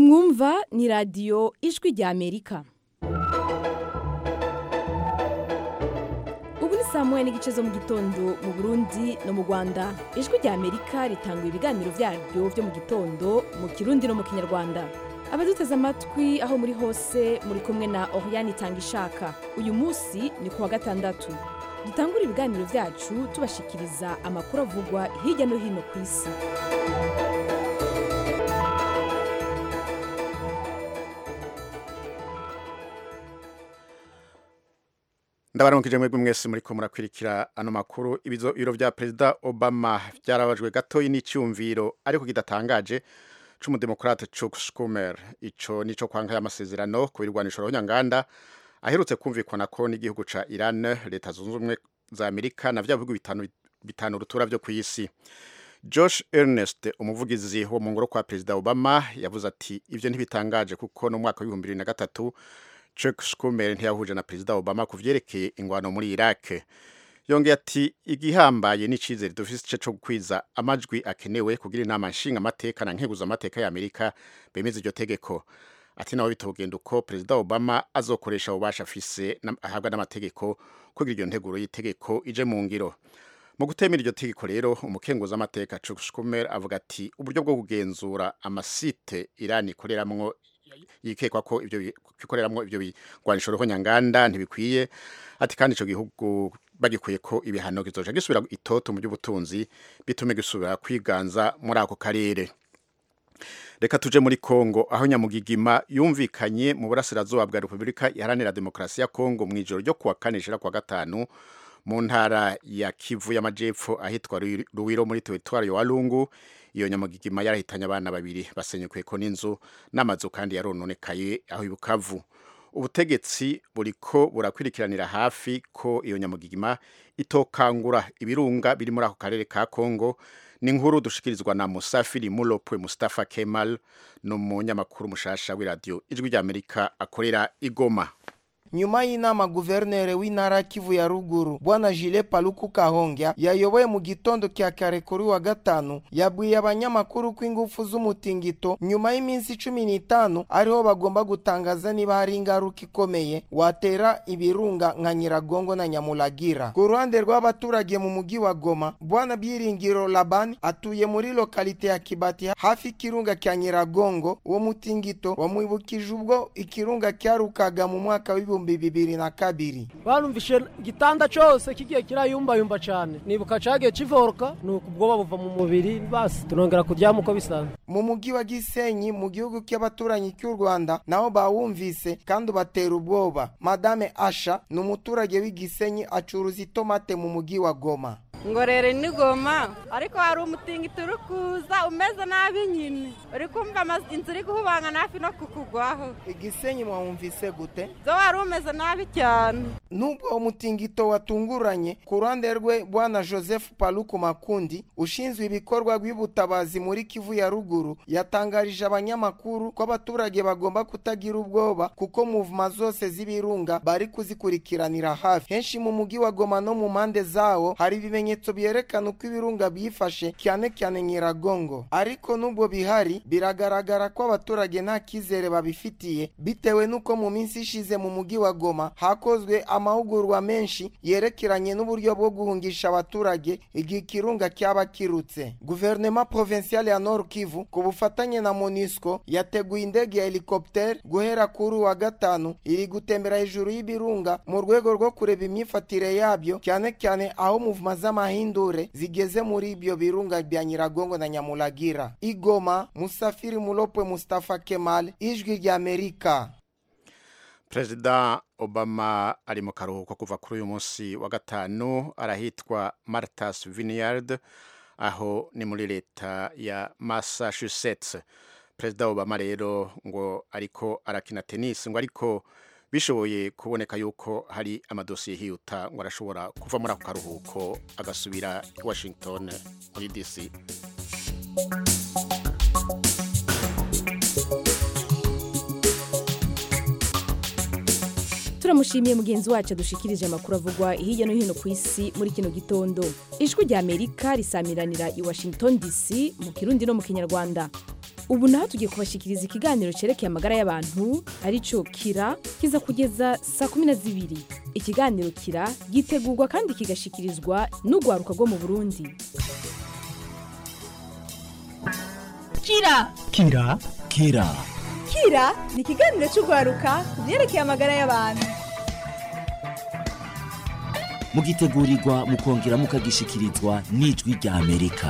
mwumva ni radiyo ijwi rya amerika ubu ni saa moya n'igice zo mu gitondo mu burundi no mu rwanda ijwi rya amerika ritanga ibiganiro byaryo byo mu gitondo mu kirundi no mu kinyarwanda abaduteze amatwi aho muri hose muri kumwe na oriyani itanga ishaka uyu munsi ni ku wa gatandatu dutangura ibiganiro byacu tubashikiriza amakuru avugwa hirya no hino ku isi ndabaramukije mwebwe mwese muriko murakwirikira ano makuru ibizo biro vya perezida obama vyarabajwe gatoyi n'icyumviro ariko kidatangaje c'umudemokrate chuck schumer ico nico kwanka y'amasezerano ku birwanisho rohonyanganda aherutse kumvikana ko n'igihugu ca iran leta zunze ubumwe za amerika na vya bihugu bitanu bitanu rutura vyo kw'isi josh ernest umuvugizi wo mu ngoro kwa perezida obama yavuze ati ivyo ntibitangaje kuko no mwaka w'ibihumbi bibiri na gatatu Chuck Schumer ntiyahuje na Perezida Obama ku vyerekeye ingwano muri Iraq. Yongeye ati igihambaye n'icizere dufise cyo gukwiza amajwi akenewe kugira inama nshinga amateka na nkeguza amateka ya Amerika bemeza iryo tegeko. Ati nawe bitogenda uko Perezida Obama azokoresha ububasha afise ahabwa n'amategeko kugira iryo nteguro y'itegeko ije mu ngiro. Mu gutemera iryo tegeko rero umukenguza amateka Chuck Schumer avuga ati uburyo bwo kugenzura amasite Iran ikoreramwo yikekwa ko ibyo bikoreramwo ibyo bigwanisho roho nyanganda ntibikwiye ati kandi ico gihugu bagikuye ko ibihano kizoja gisubira itoto mu by'ubutunzi bitume gisubira kwiganza muri ako karere reka tuje muri Kongo aho nyamugigima yumvikanye mu burasirazuba bwa Repubulika iharanira Demokarasi ya Kongo mu ijoro ryo kuwa kane shira kwa gatanu mu ntara ya Kivu y'amajepfo ahitwa Ruwiro muri teritwari ya Walungu iyo nyamugigima yarahitanye abana babiri basenyukuye ko n'inzu n'amazu kandi yarononekaye aho ibukavu ubutegetsi buriko burakurikiranira hafi ko iyo nyamugigima itokangura ibirunga biri muri ako karere ka Kongo ni inkuru dushikirizwa na Musafiri Mulopwe Mustafa Kemal n'umunyamakuru mushasha w'iradiyo ijwi rya Amerika akorera igoma nyuma y'inama guverineri w'intara kivu ya ruguru bwana jile paluku kahongya yayoboye mu gitondo kya kare kuri wa gatanu yabwiye abanyamakuru ko ingufu z'umutingito nyuma y'iminsi cumi n'itanu ariho bagomba gutangaza niba hari ingaruka ikomeye watera ibirunga nka nyiragongo na nyamulagira ku ruhande rw'abaturage mu mugi wa goma bwana byiringiro labani atuye muri lokalite ya kibati hafi ikirunga kya nyiragongo uwo mutingito wamwibukije ubwo ikirunga cyarukaga mu mwaka w'ibihumbi ibihumbi bibiri na kabiri barumvishe igitanda cyose kigiye kirayumbayumba cyane nibuka cagiye kivoruka nuko ubwoba buva mu mubiri basi tunongera kuryama uko bisanzwe mu mugi wa gisenyi mu gihugu cy'abaturanyi cy'u rwanda naho bawumvise kandi ubatera ubwoba madame asha ni umuturage w'igisenyi acuruza itomate mu mugi wa goma ngorere ni goma ariko hari umutingito uri kuza umeze nabi nyine uri kumva inzu iri guhubanga hafi no kukugwaho igisenyi mwawumvise gute zo wari umeze nabi cyane nubwo umutingito watunguranye ku ruhande rwe bwana joseph paluku makundi ushinzwe ibikorwa by'ubutabazi muri kivu ya ruguru yatangarije abanyamakuru ko abaturage bagomba kutagira ubwoba kuko muvuma zose z'ibirunga bari kuzikurikiranira hafi henshi mu mugi wa goma no mu mpande zawo hari ibimenyetso byerekana uko ibirunga byifashe cyane cyane nyiragongo ariko nubwo bihari biragaragara ko abaturage nta cyizere babifitiye bitewe n'uko mu minsi ishize mu mugi wa goma hakozwe amahugurwa menshi yerekeranye n'uburyo bwo guhungisha abaturage igihe ikirunga cyaba kirutse guverinoma provinciale ya nord kivu ku bufatanye na monisco yateguye indege ya helicopter guhera kuri wa gatanu iri gutembera hejuru y'ibirunga mu rwego rwo kureba imyifatire yabyo cyane cyane aho muvuma z'amahindure zigeze muri ibyo birunga bya nyiragongo na nyamulagira igoma musafiri mulopwe mustafa kemal ijwi rya amerika perezida obama ari mu karuhuko kuva kuri uyu munsi wa gatanu arahitwa martas vineyard aho ni muri leta ya massachusetts perezida obama rero ngo ariko arakina tenisi ngo ariko bishoboye kuboneka yuko hari amadosiye hihuta ngo arashobora kuva muri ako karuhuko agasubira i washington muri dc turamushimiye mugenzi wacu adushikirije amakuru avugwa hirya no hino ku isi muri kino gitondo ijwi rya amerika risamiranira i washington dc mu kirundi no mu kinyarwanda ubu naho tugiye kubashikiriza ikiganiro cyerekeye amagara y'abantu aricyo kira kiza kugeza saa kumi na zibiri ikiganiro kira gitegurwa kandi kigashikirizwa n'urwaruka rwo mu burundi kira kira kira kira ni ikiganiro cy'urwaruka ku byerekeye amagara y'abantu mugitegurirwa mukongera mukagishikirizwa n'ijwi rya amerika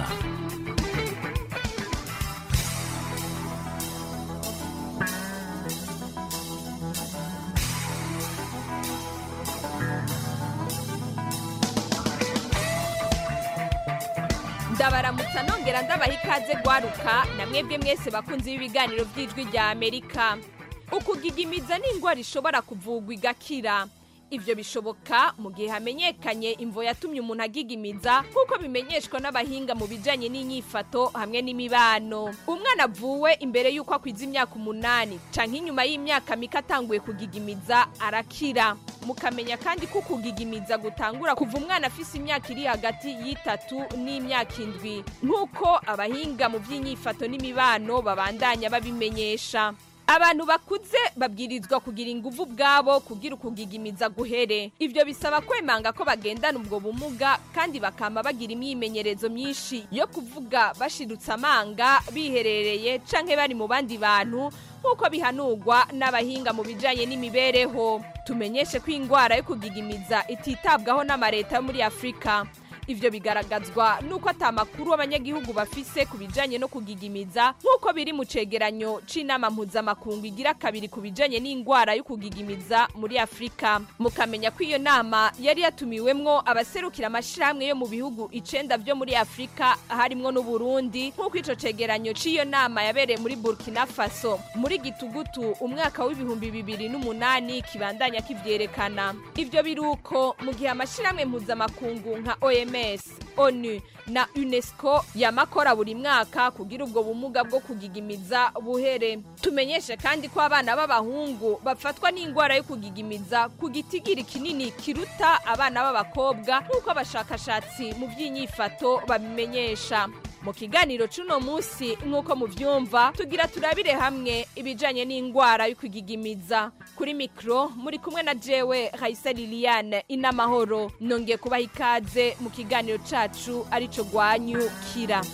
ndabaramutsa nongera ndabaha ikaze gwaruka na mwebwe mwese bakunzi b'ibiganiro by'ijwi rya amerika ukugigimiza ni indwara ishobora kuvugwa igakira ibyo bishoboka mu gihe hamenyekanye imvo yatumye umuntu agigimiza nk'uko bimenyeshwa n'abahinga mu bijyanye n'inyifato hamwe n'imibano umwana avuwe imbere y'uko akwiza imyaka umunani cyangwa inyuma y'imyaka mike atanguye kugigimiza arakira mukamenya kandi ko kugigimiza gutangura kuva umwana afise imyaka iri hagati y'itatu n'imyaka indwi nk'uko abahinga mu by'inyifato n'imibano babandanya babimenyesha abantu bakuze babwirizwa kugira ingufu ubwabo kugira ukugigimiza guhere ibyo bisaba kwemanga ko bagendana ubwo bumuga kandi bakama bagira imyimenyerezo myinshi yo kuvuga bashirutse amanga biherereye canke bari mu bandi bantu nk'uko bihanurwa n'abahinga mu bijanye n'imibereho tumenyeshe ko indwara yo kugigimiza ititabwaho n'amareta yo muri afurika ivyo bigaragazwa nuko ata makuru abanyagihugu bafise ku bijanye no kugigimiza nk'uko biri mu cegeranyo c'inama mpuzamakungu igira kabiri ku bijanye n'indwara yo kugigimiza muri afurika mukamenya ko iyo nama yari yatumiwemwo abaserukira amashirahamwe yo mu bihugu icenda vyo muri afurika harimwo n'uburundi nk'uko ico cegeranyo c'iyo nama yabereye muri burkina faso muri gitugutu umwaka w'ibihumbi bibiri n'umunani kibandanya kivyerekana ivyo biruko mu gihe amashirahamwe mpuzamakungu nka OMS OMS, ONU na UNESCO yamakora buri mwaka kugira ubwo bumuga bwo kugigimiza buhere. Tumenyeshe kandi ko abana b'abahungu bafatwa n'indwara yo kugigimiza ku gitigiri kinini kiruta abana b'abakobwa nk'uko abashakashatsi mu by'inyifato babimenyesha. mu kiganiro c'uno munsi nk'uko muvyumva tugira turabire hamwe ibijanye n'indwara yo kugigimiza kuri mikro muri kumwe na jewe Raisa Liliane inamahoro nongeye kubaha ikaze mu kiganiro cacu arico gwanyu kira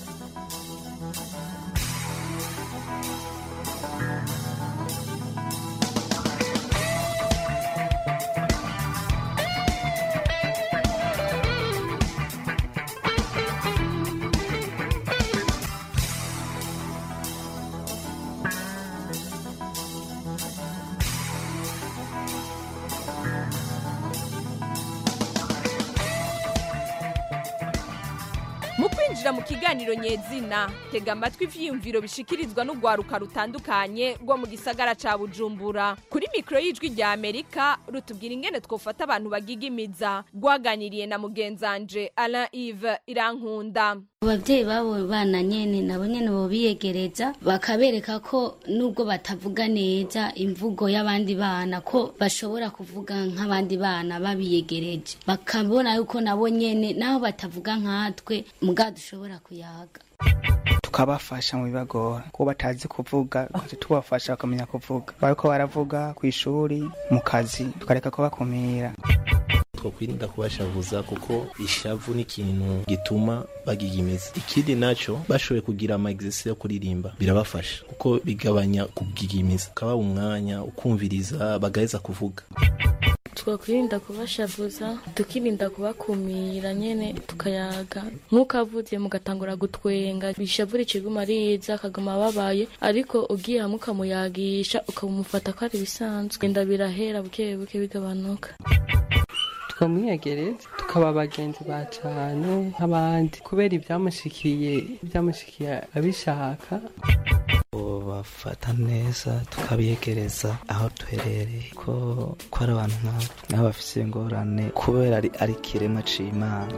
mu kwinjira mu kiganiro nyezina tega amatwi ivyiyumviro bishikirizwa n'urwaruka rutandukanye rwo mu gisagara ca bujumbura kuri mikoro y'ijwi rya amerika rutubwira ingene twofata abantu bagigimiza rwaganiriye na mugenzanje alain ive irankunda ababyeyi babo bana nyene nabo nyene bo biyegereza bakabereka ko nubwo batavuga neza imvugo y'abandi bana ko bashobora kuvuga nk'abandi bana babiyegereje bakabona yuko nabo nyene naho batavuga nkatwe muga dushobora kuyaga tukabafasha mu bibagora kuko batazi kuvuga tukaca tubafasha bakamenya kuvuga bariko baravuga ku ishuri mu kazi tukareka kubakumira twakwirinda kubashavuza kuko ishavu ni ikintu gituma bagigimiza ikindi naco bashoboye kugira ama exercice yo kuririmba birabafasha kuko bigabanya kugigimiza ukaba umwanya ukumviriza bagaheza kuvuga twakwirinda kubashavuza tukirinda kubakumira nyene tukayaga nk'uko avuze mugatangura gutwenga bishavura ikiguma ariza akaguma ababaye ariko ugiye hamwe ukamuyagisha ukamufata ko ari ibisanzwe genda birahera buke buke bigabanuka tukamwiyegereza tukaba abagenzi ba cane nk'abandi kubera ibyamushikiye ibyamushikiye abishaka bafata neza tukabiyegereza aho duherereye ko ko ari abantu nk'abo nabo bafise ingorane kubera ari ari ikiremwa c'imana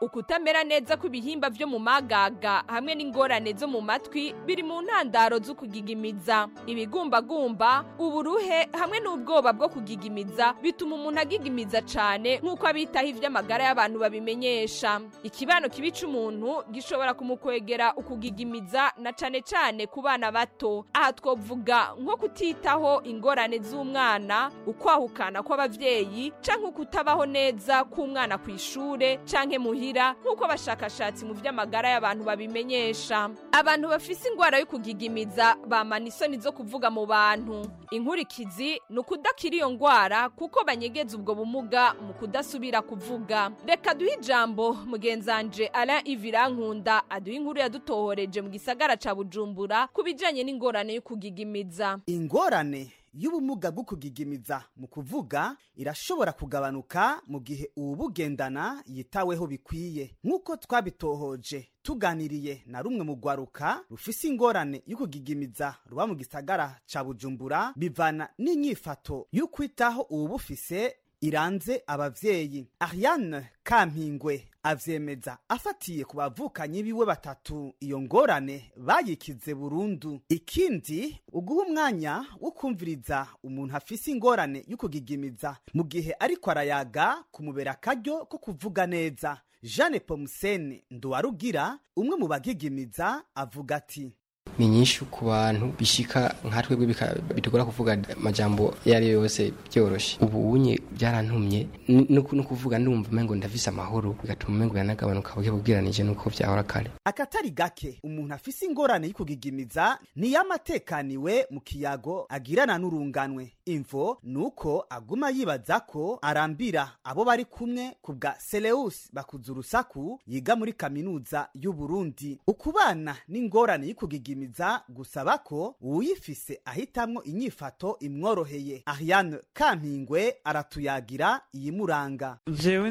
ukutamera neza kw'ibihimba vyo mu magaga hamwe n'ingorane zo mu matwi biri mu ntandaro zo kugigimiza ibigumbagumba uburuhe hamwe n'ubwoba bwo kugigimiza bituma umuntu agigimiza cane nk'uko abitaho ivy'amagara y'abantu babimenyesha ikibano kibi c'umuntu gishobora kumukwegera ukugigimiza na cane cane ku bana bato aha twovuga nko kutitaho ingorane z'umwana ukwahukana kw'abavyeyi canke ukutabaho neza k'umwana ku ishure canke muhira nk'uko abashakashatsi mu vy'amagara y'abantu babimenyesha abantu bafise ingwara yo kugigimiza bamana isoni zo kuvuga mu bantu inkurikizi ni ukudakira iyo ngwara kuko banyegeza ubwo bumuga mu kudasubira kuvuga reka duhe ijambo mugenzanje alain ivirankunda aduha inkuru yadutohoreje mu gisagara ca bujumbura ku bijanye n'ingorane yo kugigimiza ingorane y'ubumuga bwo kugigimiza mu kuvuga irashobora kugabanuka mu gihe uwubugendana yitaweho bikwiye nk'uko twabitohoje tuganiriye na rumwe mu rwaruka rufise ingorane yo kugigimiza ruba mu gisagara ca bujumbura bivana n'inyifato y'ukwitaho uwubufise iranze abavyeyi ariane kampingwe avyemeza afatiye ku bavukanyi biwe batatu iyo ngorane bayikize burundu ikindi uguha umwanya wo kumviriza umuntu afise ingorane yo kugigimiza mu gihe ariko arayaga kumubera akaryo ko kuvuga neza jeanne pomusene nduwarugira umwe mu bagigimiza avuga ati ni nyinshi ku bantu bishika nka twebwe bika- bitugora kuvuga amajambo iyo ari yo yose byoroshe ubu unye byarantumye n- no ku- no kuvuga ndumva umengo ndafise amahoro bigatuma umengo yanagabanuka buke bubwiranije nuko vyahora kare akatari gake umuntu afise ingorane y'ukugigimiza niyamatekaniwe mu kiyago agirana n'urunganwe imvo nuko aguma yibaza ko arambira abo bari kumwe ku bwa Seleus bakuza urusaku yiga muri kaminuza y'u Burundi ukubana n'ingorane y'ukugigimiza gusaba ko uwuyifise ahitamwo inyifato imworoheye Ariane Kampingwe aratuyagira iyimuranga jewe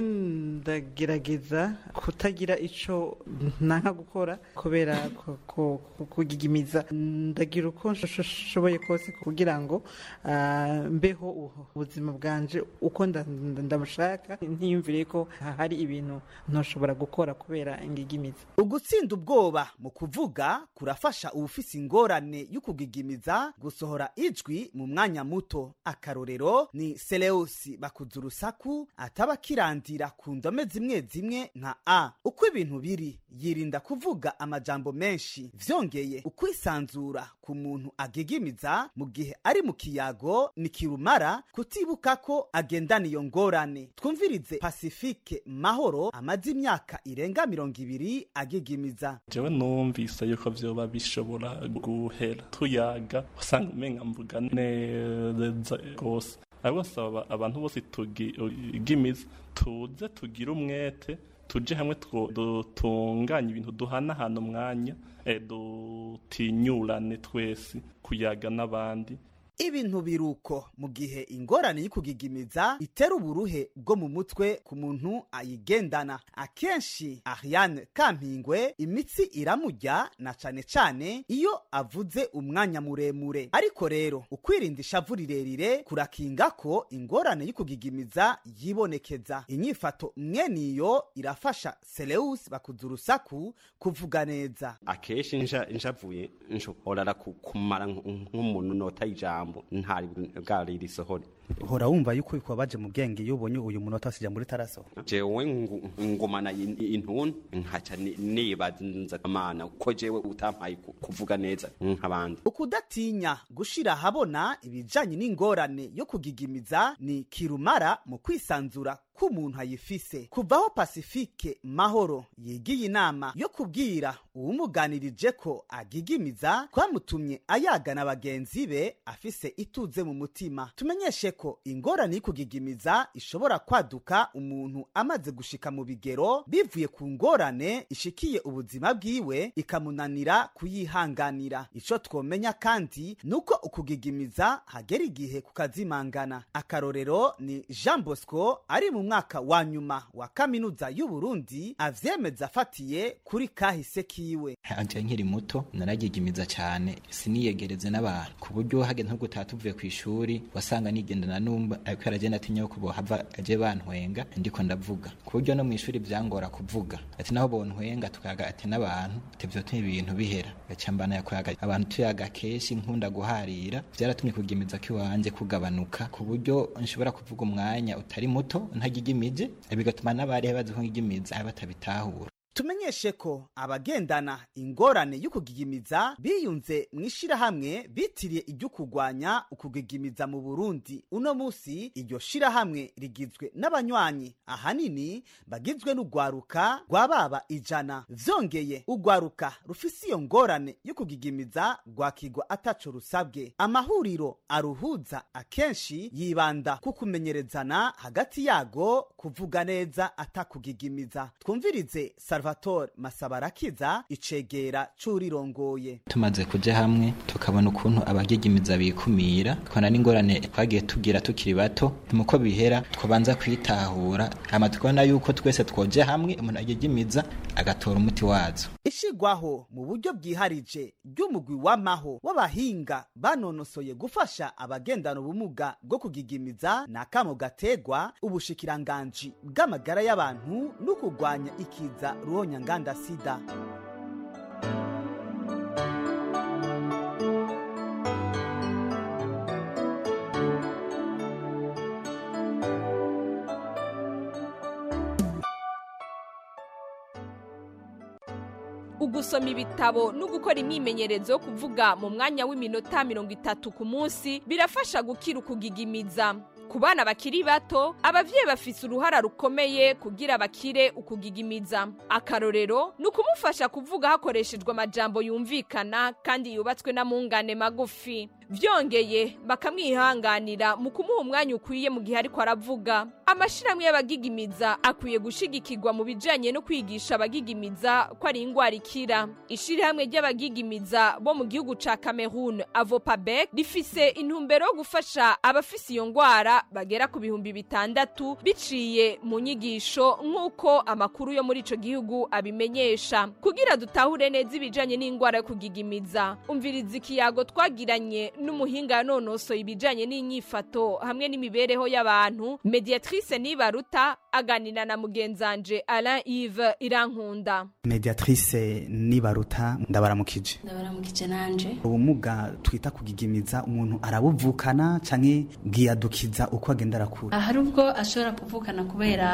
ndagerageza kutagira ico nanka gukora kubera ko- ko- ko- kugigimiza ndagira uko nshoboye kose kugira ngo ah, mbeho u- ubuzima bwanje uko nda- nda- ndamushaka ntiyumvire ko hari ibintu ntoshobora gukora kubera ingigimiza ugutsinda ubwoba mu kuvuga kurafasha uwufise ingorane y'ukugigimiza gusohora ijwi mu mwanya muto akarorero ni seleusi bakuza urusaku ataba akirandira ku ndome zimwe zimwe nka a uko ibintu biri yirinda kuvuga amajambo menshi vyongeye ukwisanzura ku muntu agigimiza mu gihe ari mu kiyago ni kirumara kutibuka ko agendana iyo ngorane twumvirize pasifike mahoro amaze imyaka irenga mirongo ibiri agigimiza jewe numvise yuko vyoba bishobora guhera tuyaga usanga umenga mvuga neza rwose ariko nsaba abantu bose tugimiza tuze tugire umwete tuje hamwe two- dutunganye ibintu duhanahana umwanya eh, dutinyurane twese kuyaga n'abandi ibintu biruko mu gihe ingorane y'ukugigimiza itera uburuhe bwo mu mutwe ku muntu ayigendana akenshi ariane kampingwe imitsi iramujya na cane cane iyo avuze umwanya muremure ariko rero ukwirinda ishavu rirerire kurakinga ko ingorane y'ukugigimiza yibonekeza inyifato mweniyo irafasha Seleus bakuza urusaku kuvuga neza akenshi nja njavuye nshobora ku- kumara nk- nk'umuntu nota ijambo ntari bwari risohore uhora wumva yuko bikubabaje mu bwenge iyo ubonye uyu munota wasija muri taraso jewe ngu- ngumana in- intuntu nkaca ni- nibaza amana ko jewe utampaye ku- kuvuga neza nk'abandi ukudatinya gushira ahabona ibijanye n'ingorane yo kugigimiza ni kirumara mu kwisanzura k'umuntu ayifise kuvaho pasifike mahoro yigiye inama yo kubwira uwumuganirije ko agigimiza kwamutumye ayagana bagenzi be afise ituze mu mutima tumenyeshe ko ingorane y'ukugigimiza ishobora kwaduka umuntu amaze gushika mu bigero bivuye ku ngorane ishikiye ubuzima bwiwe ikamunanira kuyihanganira ico twomenya kandi nuko ukugigimiza hagera igihe kukazimangana akarorero ni jean bosco ari mu mwaka wa nyuma wa kaminuza y'uburundi avyemeza afatiye kuri kahise kiwe anje nkiri muto naragigimiza cyane siniyegereze n'abantu ku buryo hageze nko gutaha tuvuye ku ishuri wasanga nigenda turagendana numva ariko aragenda atinya yuko bohava aje bantwenga ndiko ndavuga ku buryo no mu ishuri byangora kuvuga ati naho bontwenga tukaga ati n'abantu ati vyotuma ibintu bihera gaca mbana yakoraga abantu tuyaga kenshi nkunda guharira vyaratumye kugimiza kiwanje kugabanuka ku buryo nshobora kuvuga umwanya utari muto ntagigimije bigatuma n'abari bazi ko ngigimiza batabitahura tumenyeshe ko abagendana ingorane y'ukugigimiza biyunze mu ishirahamwe bitiriye iryo kurwanya ukugigimiza mu burundi uno musi iryo shirahamwe rigizwe n'abanywanyi ahanini bagizwe n'urwaruka rwa baba ijana vyongeye urwaruka rufise iyo ngorane y'ukugigimiza rwakigwa ataco rusabwe amahuriro aruhuza akenshi yibanda ku kumenyerezana hagati yago kuvuga neza atakugigimiza twumvirize salvatore masabarakiza icegera c'urirongoye tumaze kuja hamwe tukabona ukuntu abagigimiza bikumira tukabona n'ingorane twagiye tugira tukiri bato muko bihera twabanza kwitahura hama tukabona yuko twese twoje hamwe umuntu agigimiza agatora umuti wazo ishigwaho mu buryo bwiharije ry'umugwi w'amaho w'abahinga banonosoye gufasha abagendana ubumuga bwo kugigimiza ni akamo gategwa ubushikiranganji bw'amagara y'abantu no kurwanya ikiza ruhonyanganda sida ugusoma ibitabo no gukora imyimenyerezo yo kuvuga mu mwanya w'iminota mirongo itatu ku munsi birafasha gukira ukugigimiza ku bana bakiri bato abavyeyi bafise uruhara rukomeye kugira bakire ukugigimiza akarorero ni ukumufasha kuvuga hakoreshejwe amajambo yumvikana kandi yubatswe n'amungane magufi vyongeye bakamwihanganira mu kumuha umwanya ukwiye mu gihe ariko aravuga amashirahamwe y'abagigimiza akwiye gushigikirwa mu bijanye no kwigisha abagigimiza ko ari ingwara ikira ishirahamwe ry'abagigimiza bo mu gihugu ca cameroon avopabek rifise intumbero yo gufasha abafise iyo ngwara bagera ku bihumbi bitandatu biciye mu nyigisho nk'uko amakuru yo muri ico gihugu abimenyesha kugira dutahure neza ibijanye n'ingwara yo kugigimiza umviriza ikiyago twagiranye n'umuhinga yanonosoye ibijanye n'inyifato hamwe n'imibereho y'abantu mediatrice nibaruta aganira na mugenzanje alain yves irankunda mediatrice nibaruta ndabaramukije ndabaramukije nanje ubumuga twita kugigimiza umuntu arabuvukana canke bwiyadukiza uko agenda arakura hari ubwo ashobora kuvukana kubera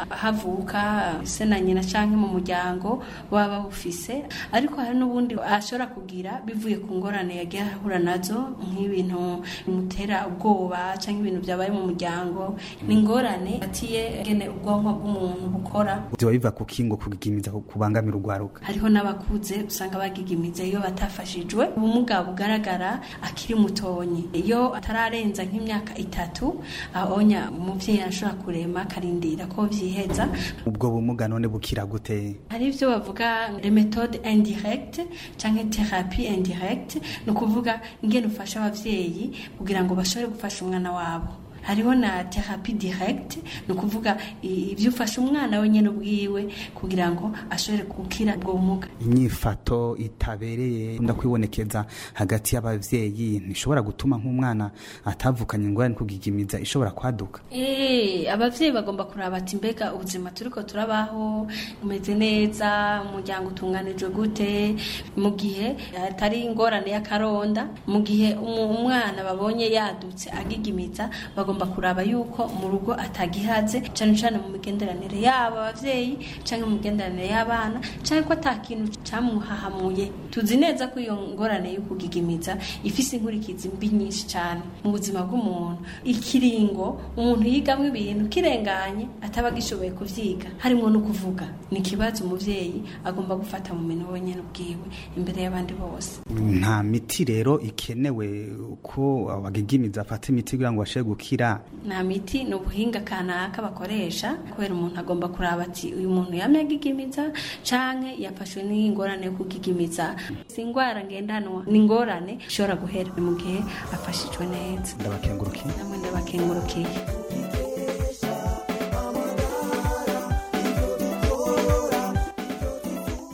havuka se na nyina canke mu muryango baba bawufise ariko hari n'ubundi ashobora kugira bivuye ku ngorane yagiye ahura nazo nk'ibintu bimutera ubwoba canke ibintu byabaye mu muryango ni ingorane atiye gene ubwonko bw'umuntu bukora biba biva ku kingo kugigimiza kubangamira urwaruka hariho n'abakuze usanga bagigimiza iyo batafashijwe ubumuga bugaragara akiri mutonyi iyo atararenza nk'imyaka itatu ahonya umuvyeyi arashobora kurema akarindira ko vyiheza ubwo bumuga none bukira gute hari ivyo bavuga le méthode indirecte canke thérapie indirecte ni ukuvuga ingene ufasha abavyeyi kugira ngo bashobore gufasha umwana wabo hariho na therapie direct ni ukuvuga ibyo ufasha umwana wenyine ubwiwe kugira ngo ashobore gukira ubwo bumuga inyifato itabereye ndakwibonekeza hagati y'abavyeyi ntishobora gutuma nk'umwana atavukanye ingorane kugigimiza ishobora kwaduka Eh, abavyeyi bagomba kuraba ati mbega ubuzima turiko turabaho umeze neza umuryango utunganijwe gute mu gihe atari ingorane y'akaronda mu gihe umu- umwana babonye yadutse agigimiza bagomba kuraba yuko mu rugo atagihaze cane cane mu migenderanire yabo abavyeyi canke mu migenderanire y'abana canke ko ata kintu camuhahamuye tuzi neza ko iyo ngorane yo kugigimiza ifise inkurikizi mbi nyinshi cane mu buzima bw'umuntu ikiringo umuntu yigamwo ibintu kirenganye ataba agishoboye kuvyiga harimo no kuvuga ni ikibazo umuvyeyi agomba gufata mu minwe wenyene ubwiwe imbere y'abandi bose nta miti rero ikenewe ko abagigimiza afata imiti kugira ngo bashobore gukira nta miti ni ubuhinga kanaka bakoresha kubera umuntu agomba kuraba ati uyu muntu yamye agigimiza canke yafashwe n'ingorane yo kugigimiza si ingwara ngendanwa ni ingorane ishobora guhera mu gihe afashijwe neza ndabakengurukiye namwe ndabakengurukiye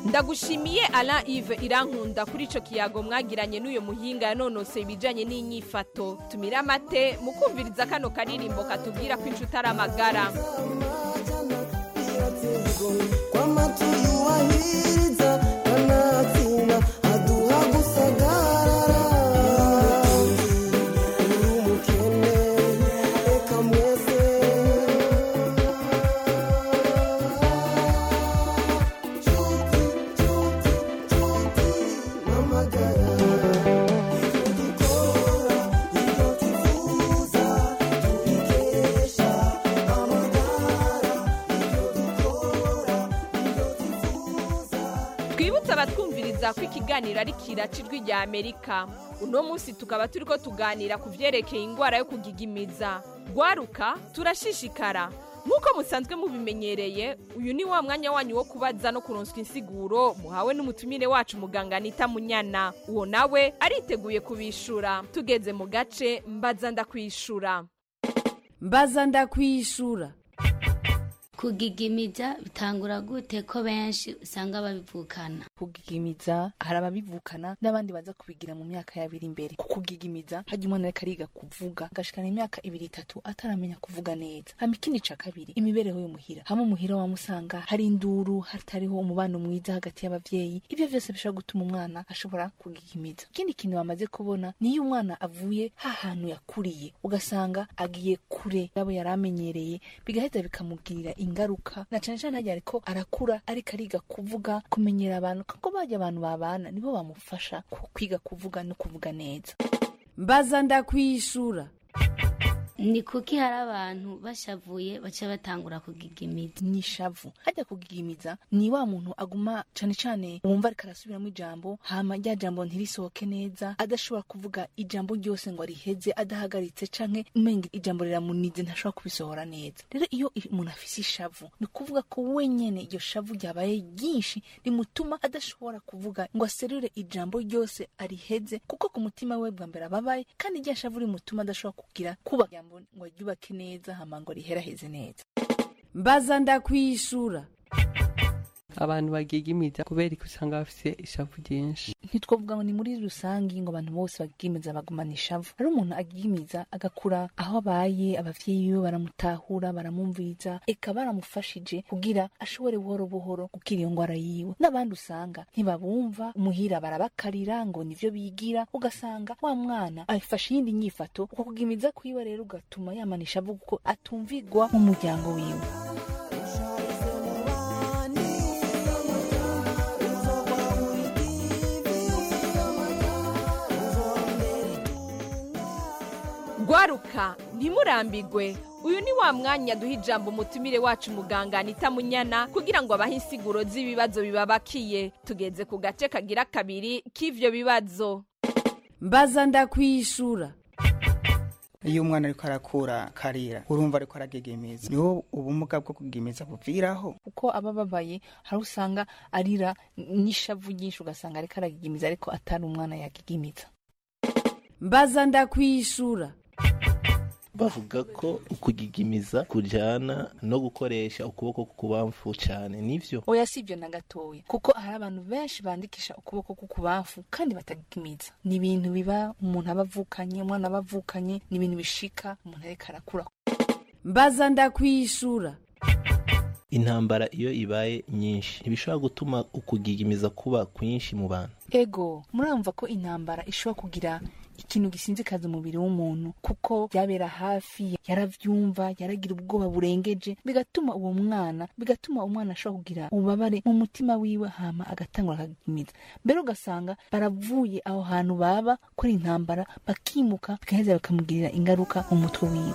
ndagushimiye alain ive irankunda kuri ico kiyago mwagiranye n'uyo muhinga yanonoseye ibijanye n'inyifato tumire amate mu kumviriza kano karirimbo katubwira ko inshuti ari amagara twibutse abatwumviriza ko ikiganiro ari kiraca ijwi rya amerika uno munsi tukaba turi ko tuganira ku byerekeye indwara yo kugigimiza gwaruka turashishikara nk'uko musanzwe mubimenyereye uyu ni wa mwanya wanyu wo kubaza no kuronswa insiguro muhawe n'umutumire wacu muganga anita munyana uwo nawe ariteguye kubishura tugeze mu gace mbaza ndakwishura mbaza ndakwishura kugigimiza bitangura gute ko benshi usanga babivukana kugigimiza hari ababivukana n'abandi baza kubigira mu myaka yabiri imbere ku kugigimiza hajya umwana ariko ariga kuvuga agashikana imyaka ibiri itatu ataramenya kuvuga neza hama ikindi ca kabiri imibereho y'umuhira hamwe umuhira wamusanga hari induru hatariho umubano mwiza hagati y'abavyeyi ibyo vyose bishobora gutuma umwana ashobora kugigimiza ikindi kintu bamaze kubona niyo umwana avuye hahantu yakuriye ugasanga agiye kure yabo yari amenyereye bigaheza bikamugirira ingaruka na cane cane harya ariko arakura ariko ariga kuvuga kumenyera abantu kuko bajya abantu babana nibo bamufasha ku- kwiga kuvuga no kuvuga neza mbaza ndakwishura ni kuki hari abantu bashavuye baca batangura kugigimiza ni ishavu hajya kugigimiza ni wa muntu aguma cane cane wumva ariko arasubiramo ijambo hama rya jambo ntirisohoke neza adashobora kuvuga ijambo ryose ngo ariheze adahagaritse canke umenga ijambo riramunize ntashobora kubisohora neza rero iyo i- umuntu afise ishavu ni ukuvuga ko wenyene iryo shavu ryabaye ryinshi rimutuma adashobora kuvuga ngo aserure ijambo ryose ariheze kuko ku mutima we bwa mbere ababaye kandi rya shavu rimutuma adashobora kugira kuba ijambo ngo aryubake neza hama ngo riheraheze neza mbaza ndakwishura abantu bagigimiza kubera ko usanga bafise ishavu ryinshi ntitwavuga ngo ni muri rusange ngo abantu bose bagigimiza bagumana ishavu hari umuntu agigimiza agakura aho abaye abavyeyi biwe baramutahura baramumviriza eka baramufashije kugira ashobore buhoro buhoro gukira iyo ngwara yiwe n'abandi usanga ntibabumva umuhira barabakarira ngo nivyo bigira ugasanga wa mwana afashe iyindi nyifato uko kugimiza kwiwe rero ugatuma yamana ishavu kuko atumvigwa mu muryango wiwe gwaruka ntimurambigwe uyu ni wa mwanya duha ijambo umutumire wacu muganga anita munyana kugira ngo abahe insiguro z'ibibazo bibabakiye tugeze ku gace kagira kabiri k'ivyo bibazo mbaza ndakwishura iyo umwana ariko arakura karira urumva ariko aragegemiza niho ubumuga bwo kugemiza buviraho kuko aba ababaye hari usanga arira n'ishavu ryinshi ugasanga ariko aragigimiza ariko atari umwana yagigimiza mbaza ndakwishura bavuga ko ukugigimiza kujana no gukoresha ukuboko k'ukubamfu cyane nivyo oya si ibyo na gatoya kuko hari abantu benshi bandikisha ukuboko k'ukubamfu kandi batagigimiza ni ibintu biba umuntu aba avukanye umwana aba avukanye ni ibintu bishika umuntu ariko arakura mbaza ndakwishura intambara iyo ibaye nyinshi ntibishobora gutuma ukugigimiza kuba kwinshi mu bantu ego muramva ko intambara ishobora kugira ikintu gisinzikaza umubiri w'umuntu kuko byabera hafi yaravyumva yaragira ubwoba burengeje bigatuma uwo mwana bigatuma umwana ashobora kugira ububabare mu mutima wiwe hama agatangura akagimiza mbere ugasanga baravuye aho hantu baba kuri intambara bakimuka bigaheza bikamugirira ingaruka mu mutwe wiwe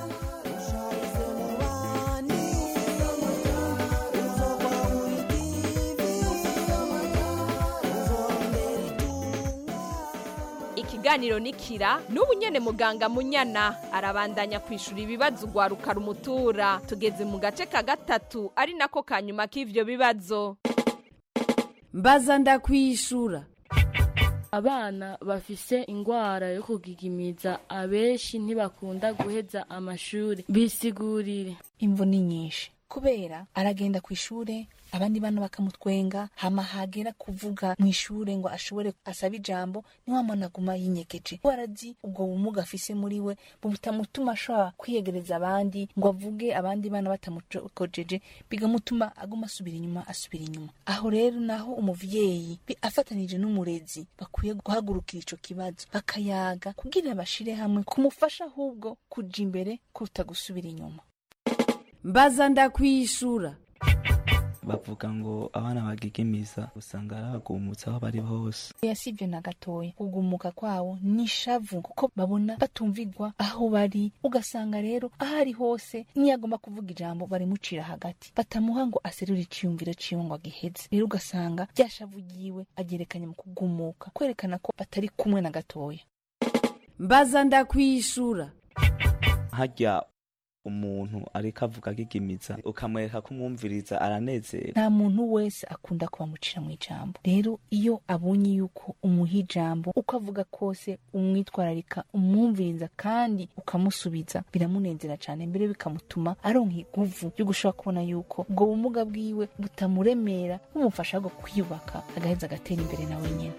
ikiganiro nikira n'ubu nyene muganga munyana arabandanya kwishura ibibazo ugwaruka rumutura tugeze mu gace ka gatatu ari nako ka nyuma k'ivyo bibazo mbaza ndakwishura abana bafise ingwara yo kugigimiza abenshi ntibakunda guheza amashuri bisigurire imvo ni nyinshi kubera aragenda ku ishure abandi bana bakamutwenga hama hagera kuvuga mu ishure ngo ashobore asaba ijambo niwe amana aguma yinyegeje kuko arazi ubwo bumuga afise muri we butamutuma ashobora kwiyegereza abandi ngo avuge abandi bana batamukojeje bigamutuma aguma asubira inyuma asubira inyuma aho rero naho umuvyeyi bi- afatanije n'umurezi bakwiye guhagurukira ico kibazo bakayaga kugira bashire hamwe kumufasha ahubwo kuja imbere kuruta gusubira inyuma mbaza ndakwishura bavuga ngo abana bagigimiza usanga ari abagumutse aho bari hose yasivye na gatoya kugumuka kwawo ni ishavu kuko babona batumvigwa aho bari ugasanga rero aho ari hose niyo agomba kuvuga ijambo barimucira hagati batamuha ngo aserure iciyumviro ciwe ngo agiheze rero ugasanga rya shavu ryiwe agerekanye mu kugumuka kwerekana ko batari kumwe na gatoya mbaza ndakwishura harya umuntu ariko avuga agigimiza ukamwereka ko umwumviriza aranezera nta muntu wese akunda kubamucira mu ijambo rero iyo abonye yuko umuha ijambo uko avuga kose umwitwararika umwumviriza kandi ukamusubiza biramunezera cyane mbere bikamutuma aronka iguvu ryo gushobora kubona yuko ubwo bumuga bwiwe butamuremera bumufasha bwo kwiyubaka agaheza agatera imbere nawe nyine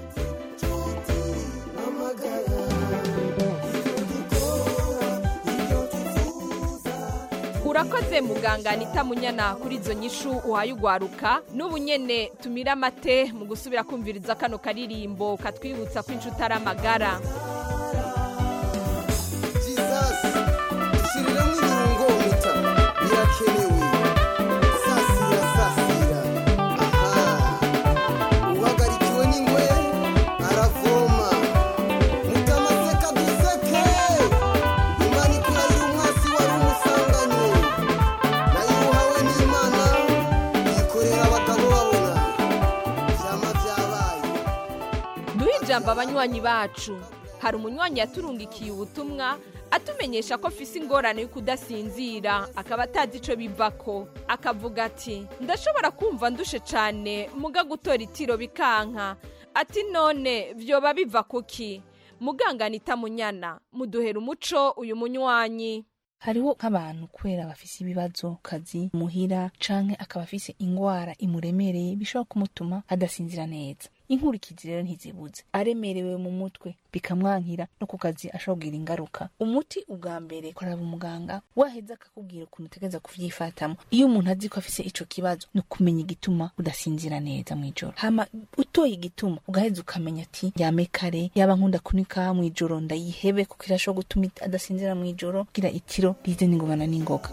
urakoze muganga anita munyana kuri izo nyishu uhaye ugwaruka n'ubu nyene tumira amate mu gusubira kumviriza kano karirimbo katwibutsa ko inshuti ari amagara shyiriramo ibirungo muta birakenewe sasira sasira aha uhagarikiwe n'ingwe aravoma mutamaseka duseke imana ikurahira umwasi wari umusanganye nayo uhawe n'imana yikorera abagabo babona vyama vyabaye duhe ijambo abanywanyi bacu hari umunywanyi yaturungikiye ubutumwa atumenyesha ko afise ingorane yo kudasinzira akaba atazi ico bivako akavuga ati ndashobora kumva ndushe cane muga gutora itiro bikanka ati none vyoba biva kuki muganga anita munyana muduhera umuco uyu munywanyi hariho nk'abantu kubera bafise ibibazo ku kazi muhira canke akaba afise ingwara imuremereye bishobora kumutuma adasinzira neza inkurikizi rero ntizibuze aremerewe mu mutwe bikamwankira no ku kazi ashobora kugira ingaruka umuti ubwa mbere koraba umuganga waheza akakubwira ukuntu utegereza kuvyifatamo iyo umuntu azi ko afise ico kibazo ni ukumenya igituma udasinzira neza mw'ijoro hama utoye igituma ugaheza ukamenya ati yame kare yaba nkunda kunika mw'ijoro ndayihebe kuko irashobora gutuma adasinzira mw'ijoro kugira itiro rize n'ingobana n'ingoga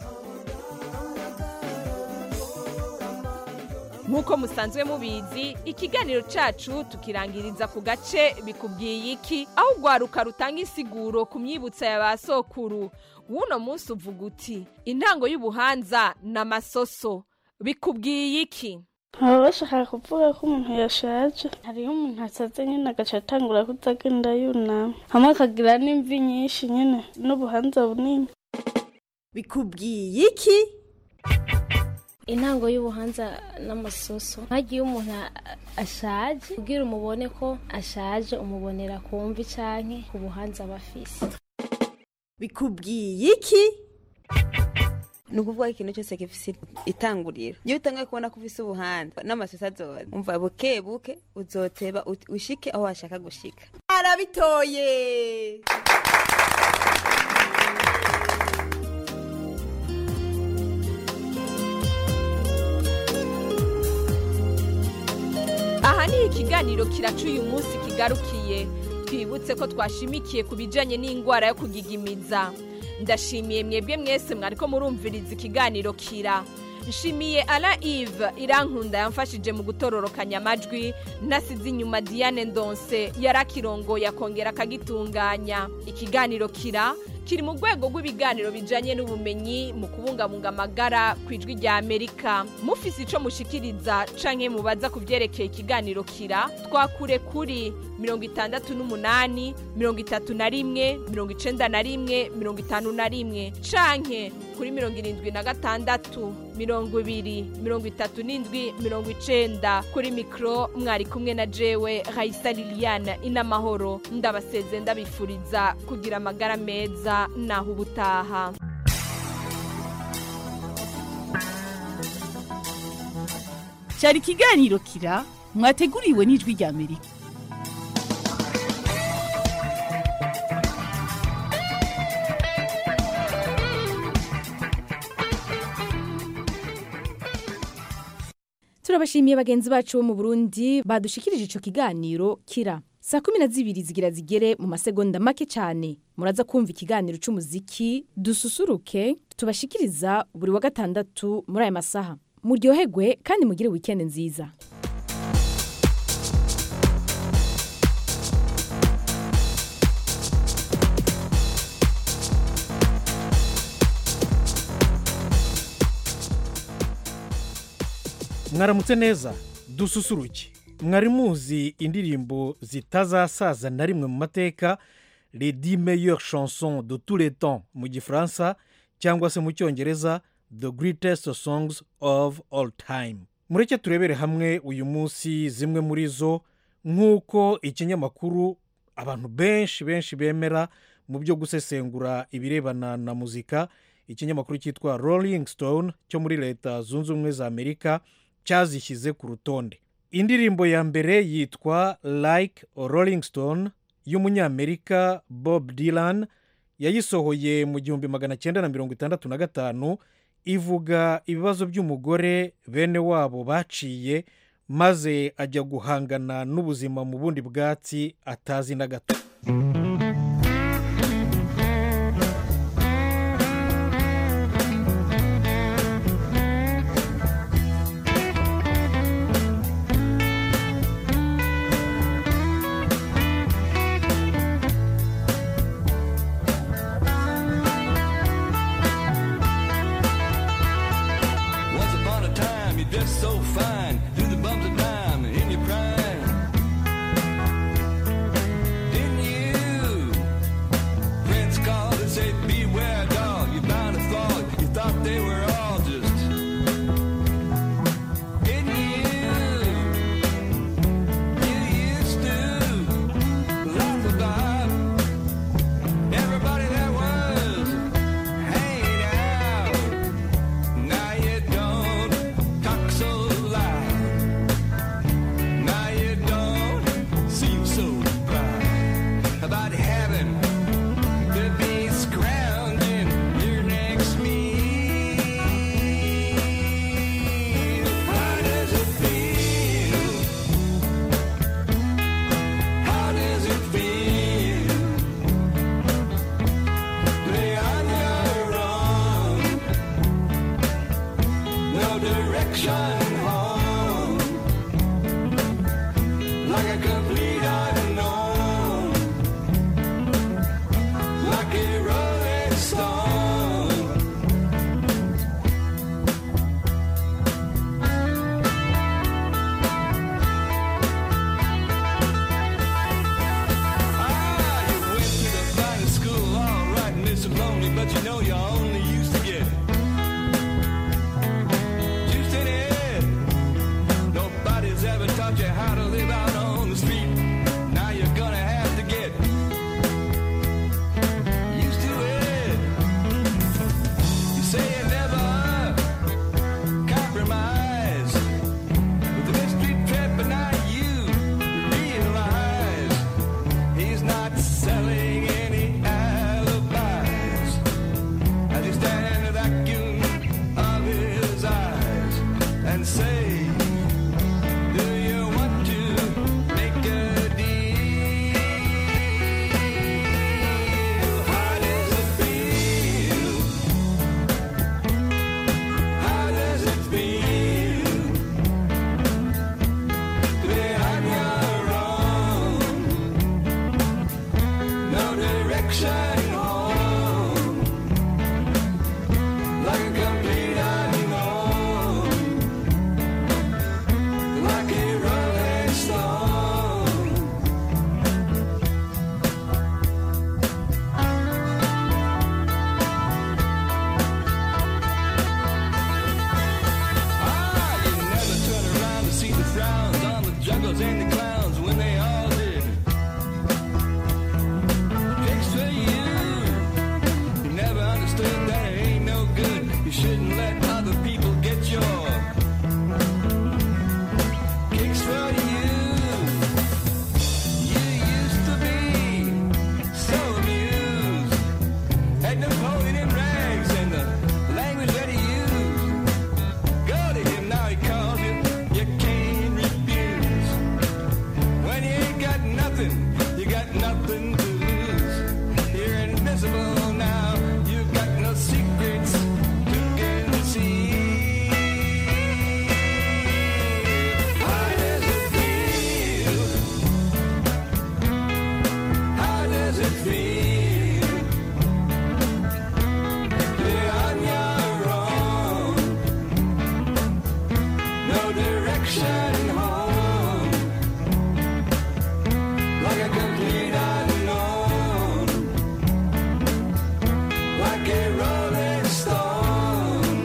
nk'uko musanzwe mubizi ikiganiro cacu tukirangiriza ku gace bikubwiye iki aho urwaruka rutanga insiguro ku myibutsa ya ba sokuru w'uno munsi uvuga uti intango y'ubuhanza ni amasoso bikubwiye iki baba bashaka kuvuga ko umuntu yashaje hariho umuntu asaze nyine agaca atangura kutagenda yunama hamwe akagira n'imvi nyinshi nyine n'ubuhanza bunini bikubwiye iki intango y'ubuhanza n'amasoso nkagiye umuntu a- ashaje kugira umubone ko ashaje umubonera ku mvi canke ku buhanza aba afise bikubwiye iki ni ukuvuga ko ikintu cyose gifise itanguriro iyo utangaye kubona ko ufise ubuhanda n'amasosa azoza umva buke buke uzoteba ut- ushike aho washaka gushika arabitoye aha ni ikiganiro kiraca uyu munsi kigarukiye twibutse ko twashimikiye ku bijyanye n'indwara yo kugigimiza ndashimiye mwebwe mwese mwariko murumviriza ikiganiro kira nshimiye ara ive irankunda yamfashije mu gutororokanya amajwi nasize inyuma diane ndonse yari akirongoye akongera akagitunganya ikiganiro kira kiri mu rwego rw'ibiganiro bijyanye n'ubumenyi mu kubungabunga amagara ku ijwi rya amerika mufise icyo mushikiriza canke mubaza ku byerekeye ikiganiro kira twakure kuri mirongo itandatu n'umunani mirongo itatu na rimwe mirongo icenda na rimwe mirongo itanu na rimwe canke kuri mirongo irindwi na gatandatu mirongo ibiri mirongo itatu n'indwi mirongo icenda kuri mikoro mwari kumwe na jewe rayisa liliane inamahoro ndabaseze ndabifuriza kugira amagara meza naho ubutaha cyari ikiganiro kira mwateguriwe n'ijwi rya amerika turabashimiye bagenzi bacu bo mu burundi badushikirije ico kiganiro kira saa kumi na zibiri zigira zigere mu masegonda make cyane muraza kumva ikiganiro c'umuziki dususuruke tubashikiriza buri wa gatandatu muri aya masaha muryoherwe kandi mugire weekend nziza mwaramutse neza dususuruke mwari muzi indirimbo zitazasaza na rimwe mu mateka les dix meilleures chansons de tous les temps mu gifaransa cyangwa se mu cyongereza the greatest songs of all time mureke turebere hamwe uyu munsi zimwe muri zo nk'uko ikinyamakuru abantu benshi benshi bemera mu byo gusesengura ibirebana na muzika ikinyamakuru cyitwa rolling stone cyo muri leta zunze ubumwe za amerika cyazishyize ku rutonde indirimbo ya mbere yitwa like rolling stone y'umunyamerika bob dylan yayisohoye mu gihumbi magana cyenda na mirongo itandatu na gatanu ivuga ibibazo by'umugore bene wabo baciye maze ajya guhangana n'ubuzima mu bundi bwatsi atazi na gato Once upon a time, you dressed so fine, through the bumps of time in your prime. Didn't you? Friends called and said, Beware, dog. You bound to fall. You thought they were all just. Didn't you? You used to laugh about everybody that was hanging out. Now you don't talk so loud. Now you don't seem so proud about having to be scrounging your next meal. How does it feel? How does it feel? Lay on your own. No direction home. Like a complete unknown. Like a rolling stone. Ah, you went to the finest school, all right, and it's lonely, but you know you only used to get juice in it. Nobody's ever taught you how to live out on the street. Now you're gonna have to get used to it. You say you never compromise with the mystery trip, but now you realize he's not selling any alibis. As you stand in the vacuum of his eyes and say, Do you want to make a deal? How does it feel? How does it feel to be on your own? No direction home, like a complete unknown, direction home. Like a complete unknown. Like a rolling stone.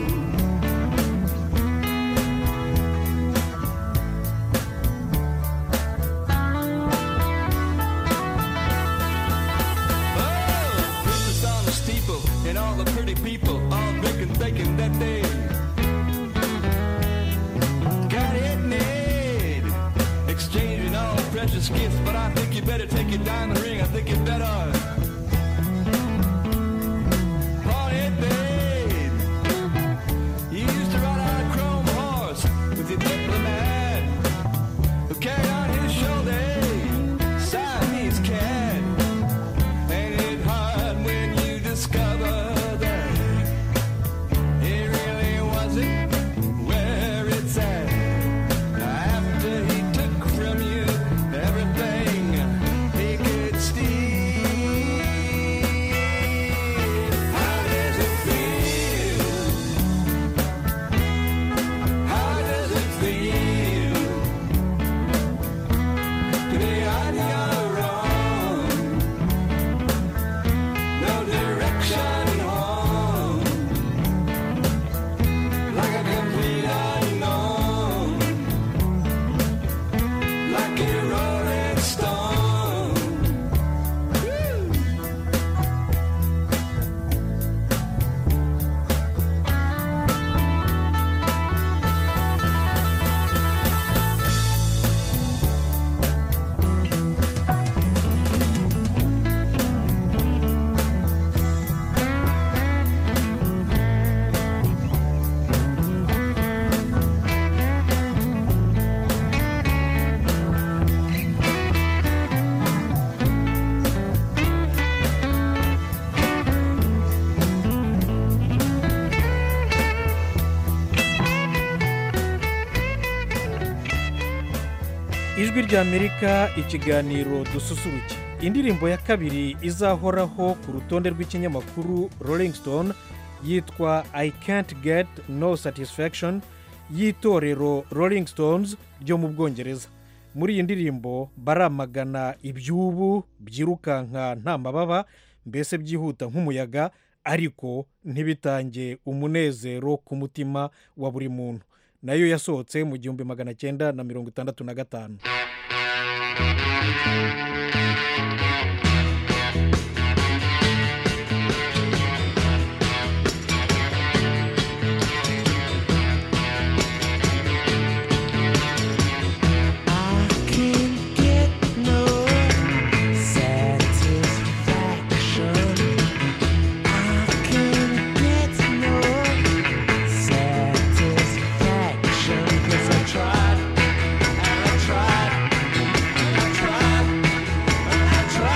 Oh, Christmas on the steeple and all the pretty people all drinking, thinking that they got it made. Exchanging all precious gifts, but I think you better take your diamond ring. I think you better. pawn it, babe. You used to ride on a chrome horse with your diplomat who carried on his shoulder a Siamese cat. Ain't it hard when you discover that it really wasn't where it's at? After he took from you everything he could steal. How does it feel? How does it feel to be on your own? No direction home, like a complete unknown, like a rolling stone. ijwi ry'amerika ikiganiro dususuruke indirimbo ya kabiri izahoraho ku rutonde rw'ikinyamakuru rolling stone yitwa i can't get no satisfaction y'itorero rolling stones ryo mu bwongereza muri iyi ndirimbo baramagana iby'ubu byirukanka nta mababa mbese byihuta nk'umuyaga ariko ntibitange umunezero ku mutima wa buri muntu nayo yasohotse mu gihumbi magana cyenda na mirongo itandatu na gatanu can't get no satisfaction. I can't get no satisfaction 'cause I tried and I tried and I tried and I tried.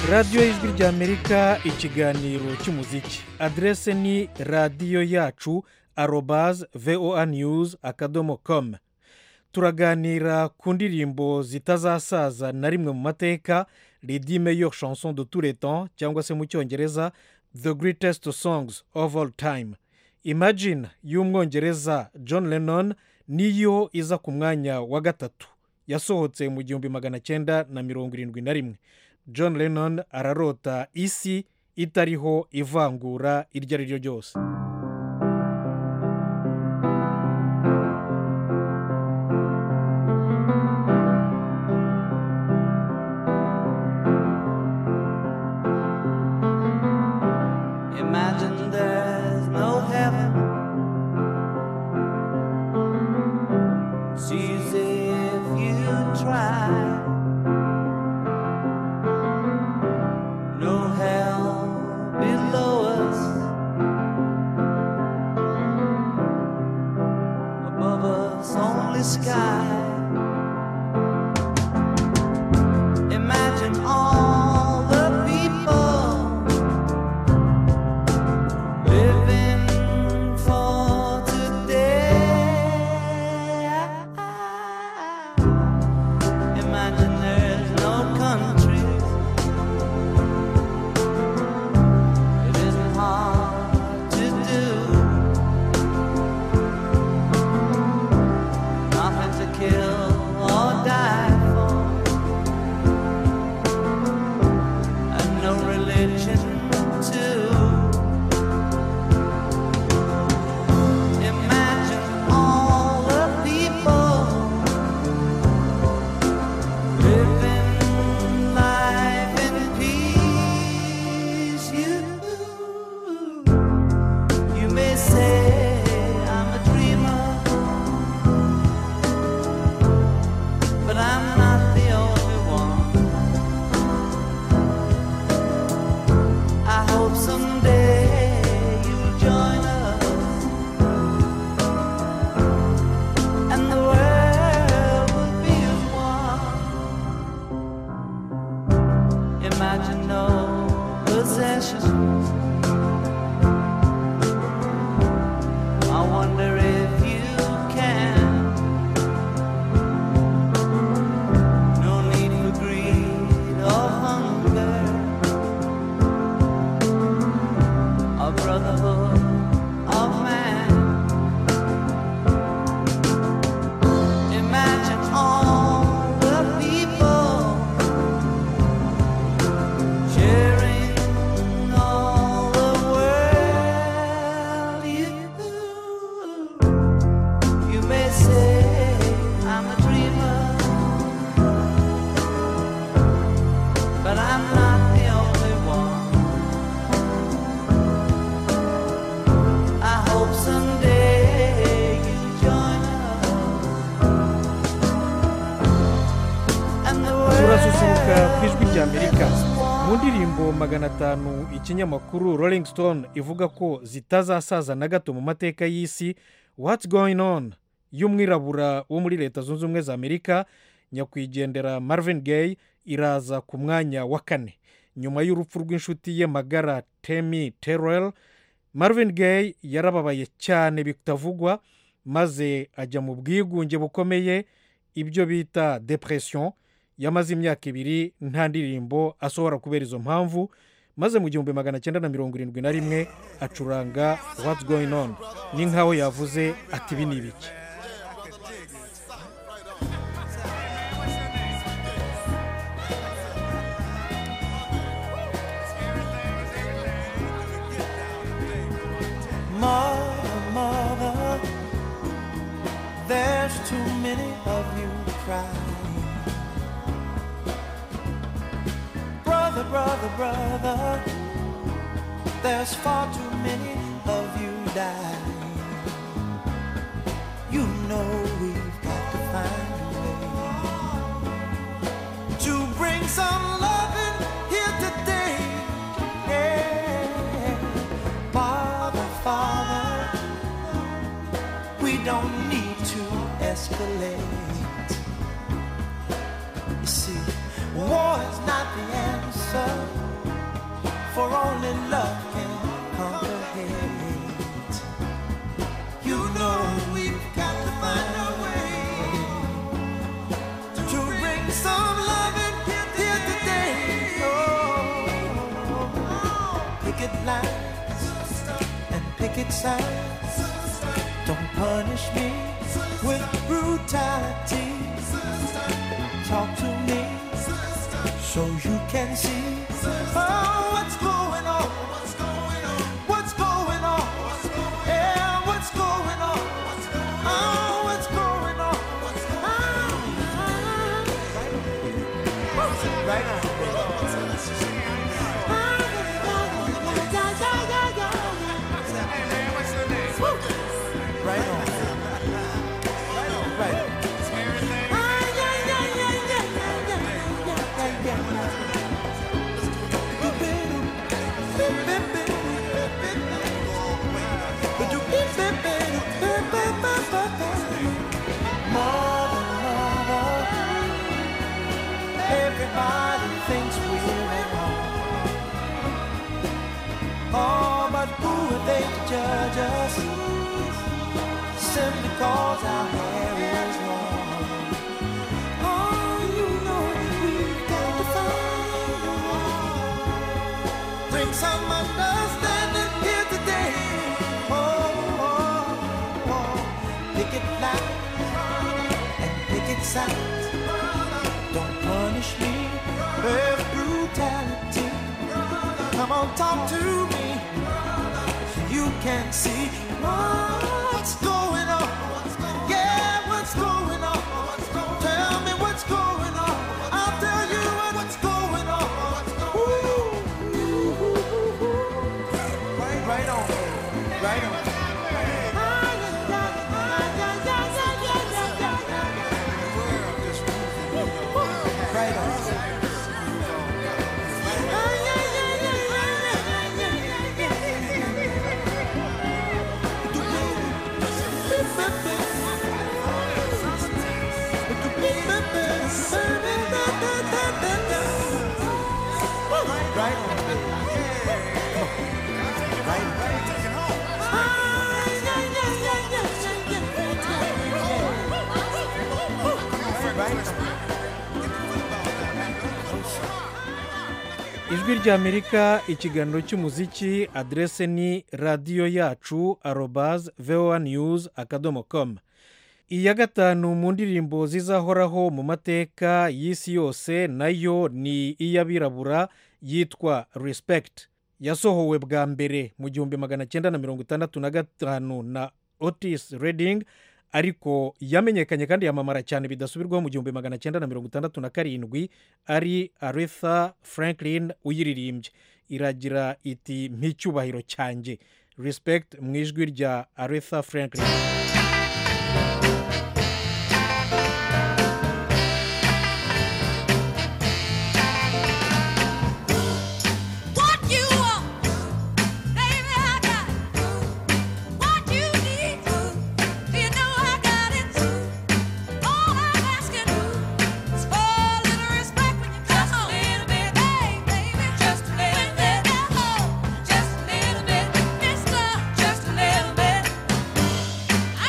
radiyo y'ijwi ry'amerika ikiganiro cy'umuziki aderese ni radiyo yacu arobaze voa news akadomo komu turaganira ku ndirimbo zitazasaza na rimwe mu mateka redi meyo chanson de tous les temps cyangwa se mu cyongereza the greatest songs of all time imagine y'umwongereza john lennon niyo iza ku mwanya wa gatatu yasohotse mu gihumbi magana cyenda na mirongo irindwi na rimwe john lennon ararota isi itariho ivangura iryo ari ryo ryose Imagine there's no heaven. It's easy if you try. No hell below us. Above us, only sky. Imagine all the people living for today. Imagine there's no countries. It isn't hard to do. Nothing to kill or die for. And no religion too. Imagine all the people living life in peace. You, you may say I'm a dreamer, but I'm not the only one. I hope someday you'll join us. and the world will be as one. Imagine no possessions. I wonder if you can. No need for greed or hunger. A brotherhood of man. Imagine all the people sharing all the world. You, you may say I'm a dreamer, but I'm not the only one. I hope someday you join us. And the turasusuruka ku ijwi ry'amerika mu ndirimbo magana atanu ikinyamakuru rolling stone ivuga ko zitazasaza na gato mu mateka y'isi what's going on y'umwirabura wo muri leta zunze ubumwe za amerika nyakwigendera marvin gaye iraza ku mwanya wa kane nyuma y'urupfu rw'inshuti ye magara temi terrell marvin gaye yarababaye cyane bitavugwa maze ajya mu bwigunge bukomeye ibyo bita depression yamaze imyaka ibiri nta ndirimbo asohora kubera izo mpamvu maze mu gihumbi magana cyenda na mirongo irindwi na rimwe acuranga what's going on ni nkaho yavuze ati ibi ni ibiki Mother, mother, there's too many of you crying. Brother, brother, brother, there's far too many of you dying. You know we've got to find a way to bring some loving here today. Yeah. Father, Father, we don't need to escalate. You see, war is not the answer. answer, for only love can conquer hate. You know we've got to find a way to bring some love in here today. Oh, picket lines and picket signs. Don't punish me with brutality. Talk to me so you can see oh, what's going on. What's going on? Yeah, what's going on? Oh, what's going on? Ah, right now. Right on. Right on. Everybody thinks we're at home. Oh, but who are they to judge us? Simply cause our hair is long. Oh, you know we've got to find a way. Bring some understanding here today. Oh, oh, oh. Pick it loud and pick it sound. Don't punish me with brutality. Come on, talk to me so you can see what's going on. Yeah, what's going on? Tell me what's going on. I'll tell you what's going on. Ooh. Right on, right on. Right on. Right on. ijwi ry'amerika ikiganiro cy'umuziki aderese ni radiyo yacu arobaze voa news akadomo komu iya gatanu mu ndirimbo zizahoraho mu mateka y'isi yose nayo ni iy'abirabura yitwa respect yasohowe bwa mbere mu gihumbi magana cyenda na mirongo itandatu na gatanu na otis reding ariko yamenyekanye kandi yamamara cyane bidasubirwaho mu gihumbi magana cyenda na mirongo itandatu na karindwi ari aretha franklin uyiririmbye iragira iti nk'icyubahiro cyanjye respect mu ijwi rya aretha franklin What you want, baby, I got it. What you need, you know I got it. All I'm asking is for a little respect when you come home. Just a little bit, hey, baby, just a little bit. Just a little bit, mister, just a little bit.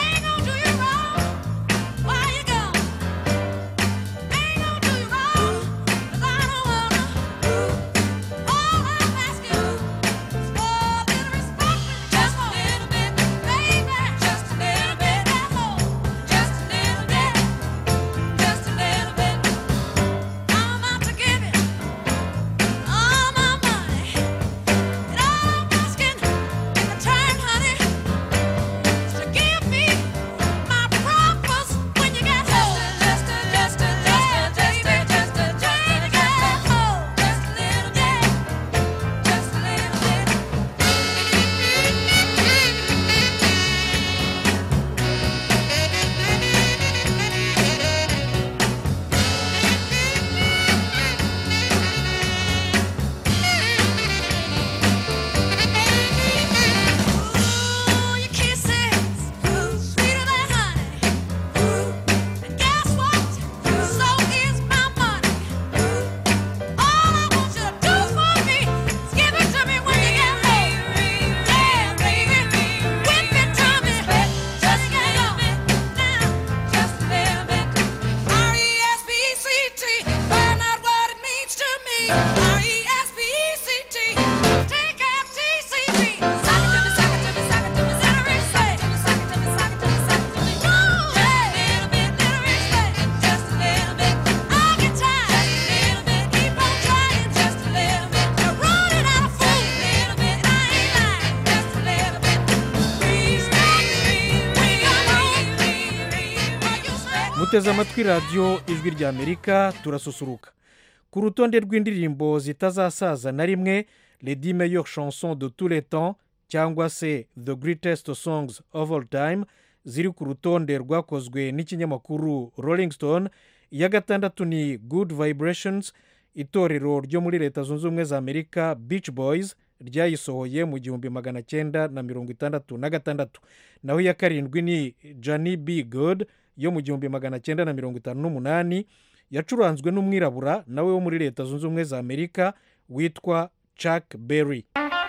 muteze amatwi radiyo ijwi ry'amerika turasusuruka ku rutonde rw'indirimbo zitazasaza na rimwe ledi meilleure chanson de tous les temps cyangwa se the greatest songs of all time ziri ku rutonde rwakozwe n'ikinyamakuru rolling stone iya gatandatu ni good vibrations itorero ryo muri leta zunze ubumwe za amerika beach boys ryayisohoye mu gihumbi magana cyenda na mirongo itandatu na gatandatu naho iya karindwi ni jani b good yo mu gihumbi magana cyenda na mirongo itanu n'umunani yacuranzwe n'umwirabura nawe wo muri leta zunze ubumwe za amerika witwa chuck berry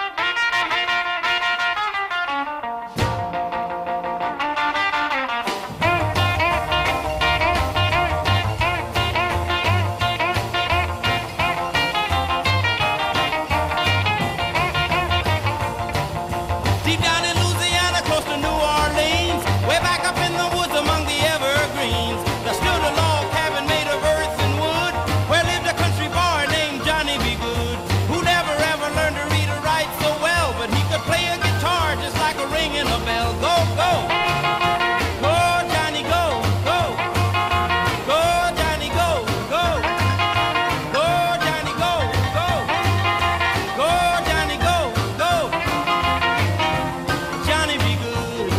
Deep down in Louisiana, close to New Orleans, way back up in the woods among the evergreens, there stood a log cabin made of earth and wood, where lived a country boy named Johnny B. Good, who never ever learned to read or write so well, but he could play a guitar just like a ringing a bell. Go, go! Go, Johnny, go, go! Go, Johnny, go, go! Go, Johnny, go, go! Go, Johnny, go, go! Johnny be good.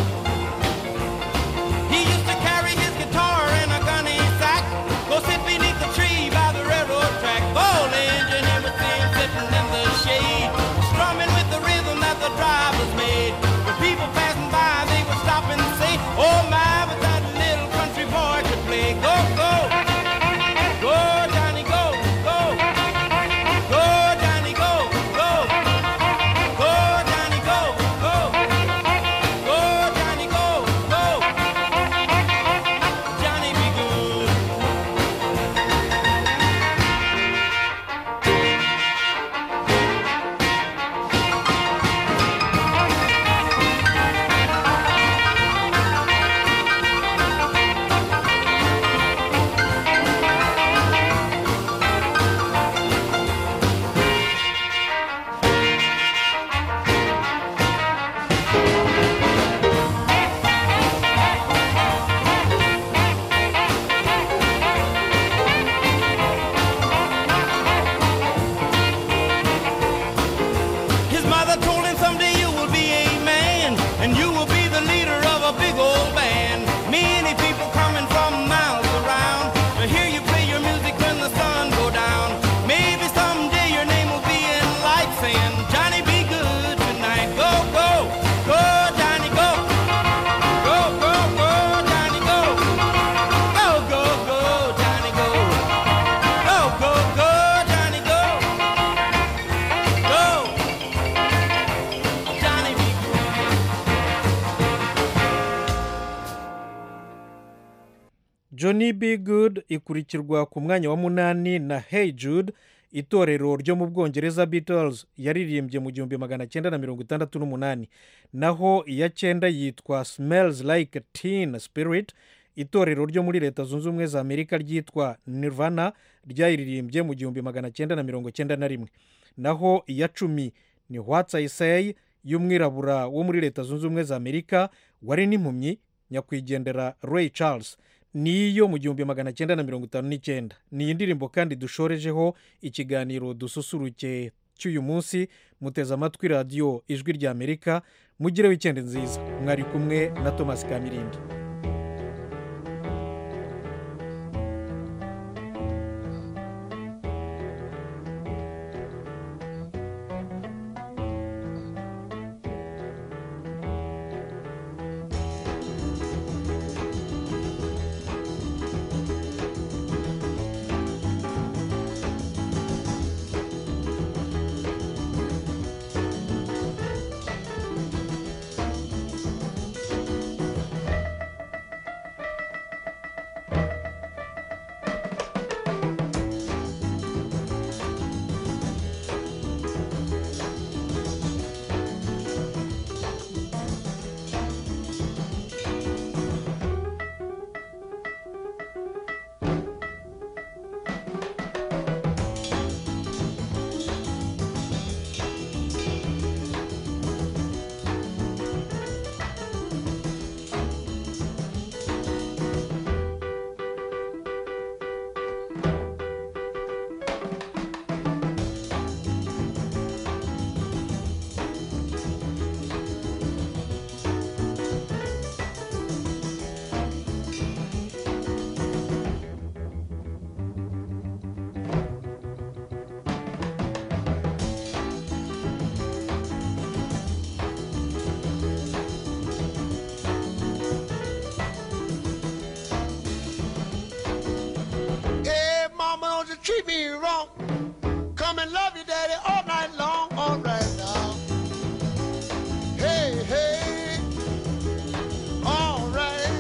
He used to carry his guitar in a gunny sack, go sit beneath the tree by the railroad track. Gold engine, everything sitting in the shade, strumming with the rhythm that the drivers made. When people passing by, they would stop and say, Oh my, but that little country boy could play. Go, go, go, Johnny, go, go, go, Johnny, go, go, go, Johnny, go, go. Go, Johnny, go, go. Johnny be good. His mother told him someday you will be a man and you will be the leader of a big old band. Many people coming from miles around to hear you play your music when the sun go down. Maybe someday your name will be in lights saying, Johnny, be good tonight. Go, go, go, Johnny, go. Go, go, go, Johnny, go. Go, go, go, Johnny, go. Go, go, go, Johnny, go. Go. Johnny be johnny b good ikurikirwa ku mwanya wa munani na hey jude itorero ryo mu bwongereza beatles yaririmbye mu gihumbi magana cyenda na mirongo itandatu n'umunani naho iya cyenda yitwa smells like teen spirit itorero ryo muri leta zunze ubumwe za amerika ryitwa nirvana ryayiririmbye mu gihumbi magana cyenda na mirongo cyenda na rimwe naho iya cumi ni what's i say y'umwirabura wo muri leta zunze ubumwe za amerika wari n'impumyi nyakwigendera ray charles niyo mu gihumbi magana cyenda na mirongo itanu n'icyenda ni iyi ndirimbo kandi dushorejeho ikiganiro dususuruke cy'uyu munsi muteze amatwi radiyo ijwi rya amerika mugire wikendi nziza mwari kumwe na thomas kamirindi mommy love you, daddy, all night long. All right now. Hey, hey. All right.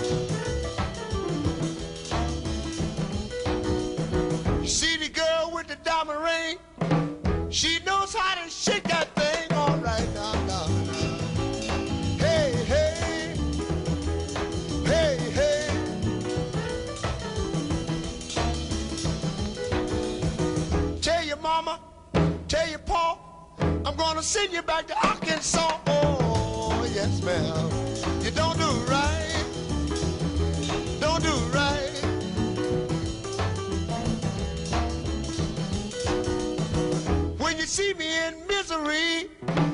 You see the girl with the diamond ring? She knows how to shake that thing. All right now, now, now. Hey, hey. Hey, hey. Tell your mama, tell your pa, I'm gonna send you back to Arkansas. Oh, yes, ma'am. You don't do right. Don't do right. When you see me in misery,